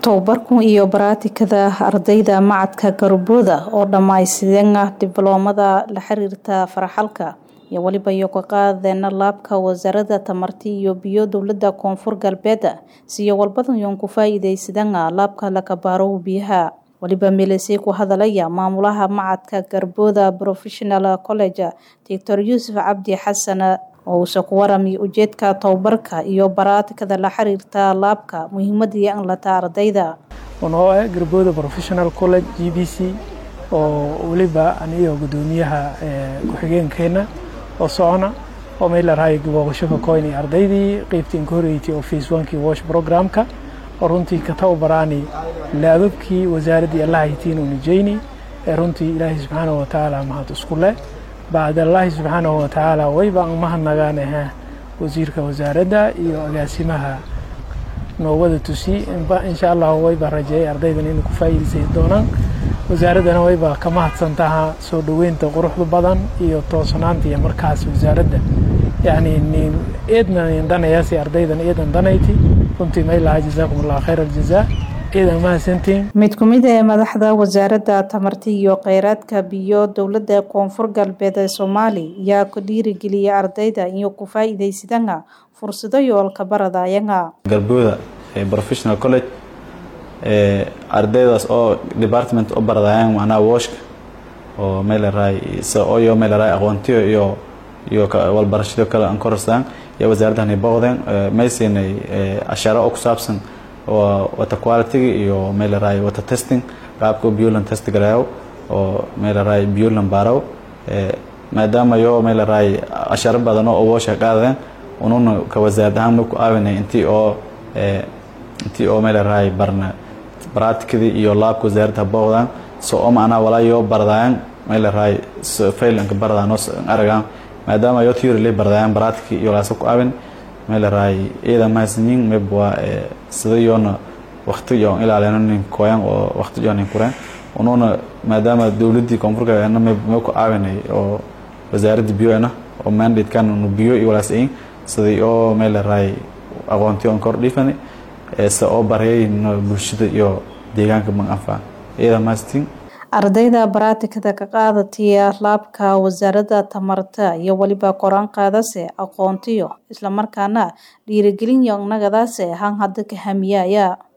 Tababarkan iyo baraatikada ardayda macadka Garbooda oo dhammaystiran dibloomada la xiriirta faraxalka iyo waliba iyo ka qaadana laabka wasaaradda tamarta iyo biyo dowladda koonfur galbeed siyo walbadan yoon ku faa'iidaysadan laabka la kabaaro biyaha waliba meelasay ku hadalaya maamulaha macadka Garbooda Professional College Dr. Yuusuf Cabdi Xasan oo uu ku waramay ujeedka tababarka iyo baraatikada la xiriirta laabka muhiimadii aan la taa ardayda oo ah Garbooda Professional College GBC oo waliba aniga gudoomiyaha ku-xigeenkeena oo socona oo meel la raay booqasho ka koynay ardaydii qaybtii ka horeeyay oo phase 1 kii wash programka oo runtii ka tababaraani laababkii wasaaradii Allah haytiin oo nijayni runtii Ilaahay subhanahu wa ta'ala mahad isku leh بعد الله سبحانه وتعالى ويبا مهنغانها وزيرك وزارة iyo agaasimaha noowada tusi insha Allah wayba rajay ardaydan inay ku faa'iideysan doonaan wasaaradana wayba ka mahadsantaha soo dhaweynta quruxda badan iyo toosnaanta iyo markaas wasaaradda yani nin eedna danayaasi ardaydan eedan danayti runtii may laha jazaakumullahu khayra aljazaa mid ku mid ee madaxda wasaaradda tamarta iyo kheyraadka biyo dowladda koonfur galbeed ee soomaali ayaa ku dhiirigeliyay ardayda iyo ku faa'iidaysadana fursado yoolka baradayanga garbooda professional college ardaydaas oo department u baradayaan macnaha washka oo meelaraay iyo meelaraay aqoontiyo iyo iyo walbarashado kale aan korasaan iyo wasaaraddan booqdeen maysiinay asharo oo ku saabsan wata quality iyo meelaraay wata testing qaabka biyulan test garayo oo meelaraay biyulan baaraw maadaama yo meelaraay asharo badan oo washa qaadeen ununa ka wasaarad ahaan ku aawinay intii oo intii oo meelaraay barna practically iyo laabka wasaaradda booqdaan so oo macnaha walaa yoo bardayaan meelaraay failanka bardaan aragaan maadaama yo theory lay bardayaan practically iyo laasa ku aawin meelaraay iyada mahadsanyiin meb waa sida yoona waqti yoon ilaalino nin koyan oo waqti yoon nin kureen ununa maadaama dowladdii koonfurka ana meb me ku caawinay oo wasaaradda biyoena oo mandatekan unu biyo iyo walaas ayin sidii oo meelaraay aqoonti oon kor dhiifani se oo baryayno bulshada iyo deegaanka mag anfaa iyada mahadsantiin ardayda baraatikada ka qaadataya laabka wasaaradda tamarta iyo waliba koraan qaadase aqoontiyo islamarkaana dhiirigelin yognagadaase han hadda ka hamiyaya